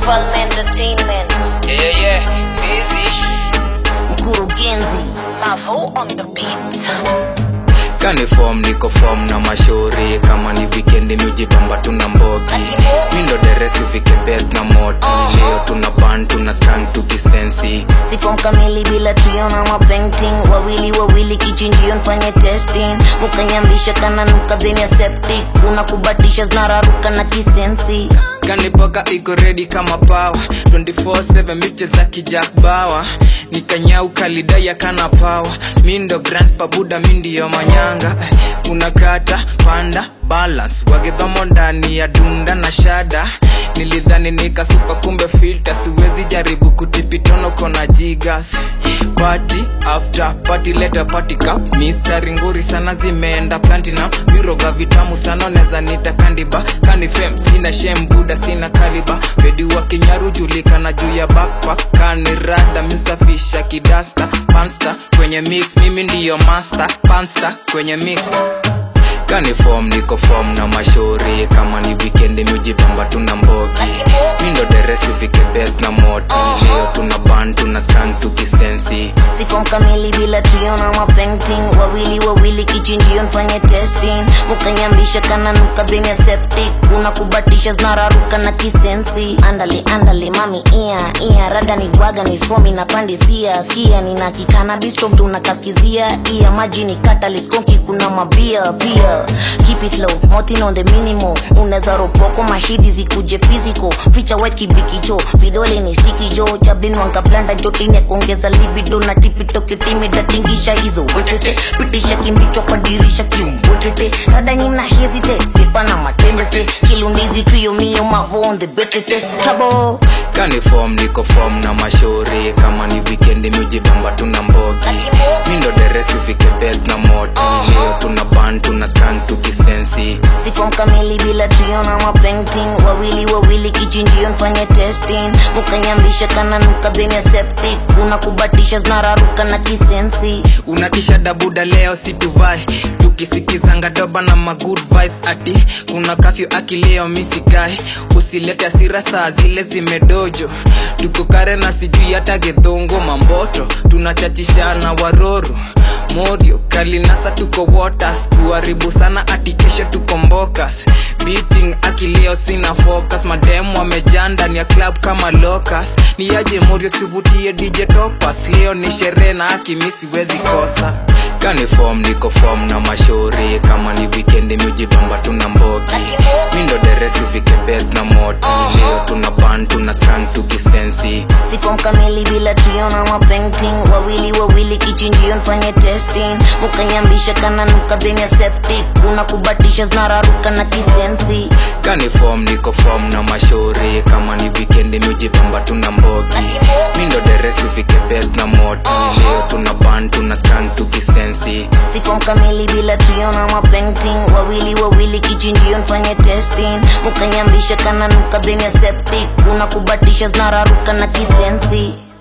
Mfalme Entertainment. Yeah, yeah, busy. Mkurugenzi. Mavo on the beat. Kani form niko form na mashauri kama ni weekend miujipamba tuna mbogi mindo deresi ufike best na moti leo tuna ban tuna strang tukisensi Sifom kamili bila trio na mapainting wawili wawili kichinjio nfanye testing mukanyambisha kana nuka dheni ya septic unakubatisha zinararuka na kisensi kanipoka iko ready kama pawa 24/7 miche za kijak bawa nikanyau kalidaya kana pawa mindo grand pabuda mindiyo manyanga unakata panda balance wagedhomo ndani ya dunda na shada nilidhani nikasupa kumbe filter siwezi jaribu kutipitono kona jigas party after party leta party cup mistari nguri sana zimeenda platinum miroga vitamu sana neza nita kandiba kanifem sina shem buda sina kaliba pedi wa kinyaru julikana juu ya backpack kanirada misafisha kidasta pansta kwenye mix mimi ndiyo master pansta kwenye mix kani form niko form na mashauri kama ni weekend miujipamba tuna mbogi mindo deresi ufike best na moti leo tuna ban tuna strang tukisensi Sifom kamili bila trio na mapainting wawili wawili kichinjio nfanye testing mukanyambisha kana nuka dheni ya septic unakubatisha zinararuka na kisensi andale andale mami ia ia rada ni gwaga ni somi na pandisia skia nina kikana bistro tunakaskizia ia maji ni kataliskonki kuna mabia pia keep it low motin on the minimo unaweza ropoko mashidi zikuje physical ficha white kibikicho vidole ni stikijo chablin wangablanda jotine kuongeza libido na tipitokitimi datingisha hizo wetete pitisha kimbicho kwa dirisha kiumbwetete rada nyina hesitate sipana matembete kilundizi trio mio mavo on the betete trouble kani form niko form na mashauri kama ni weekend miujipamba tuna mbogi mindo deresi ufike best na moti leo tuna ban tuna strang tukisensi sifom kamili bila trio na mapainting wawili wawili kichinjio nfanye testing mukanyambisha kana nuka dheni ya septic unakubatisha zinararuka na kisensi unakisha dabuda leo situvai tukisikizanga doba na magood vibes ati kuna kafyu akileo misikai usilete asira saa zile zimedojo tuko kare na sijui hata gedhongo mamboto tunachachishana waroro morio kalinasa tuko waters kuharibu sana atikisha tuko mbokas beating akileo sina focus mademu wamejaa ndani ya club kama locus ni aje morio sivutie dj topas leo ni sherehe na akimi siwezi kosa kani form niko form na mashauri kama ni weekend miujipamba tuna mbogi mindo deresi ufike best na moti leo tuna ban tuna strang tukisensi sifom kamili bila trio na mapainting wawili wawili kichinjio nfanye testing mukanyambisha kana nuka dheni ya septic unakubatisha zinararuka na kisensi kani form niko form na mashauri kama ni weekend miujipamba tuna mbogi mindo deresi ufike best na moti leo tuna ban tuna strang tukisensi sifom kamili bila trio na mapainting wawili wawili kichinjio nfanye testing mukanyambisha kana nuka dheni ya septic unakubatisha zinararuka na kisensi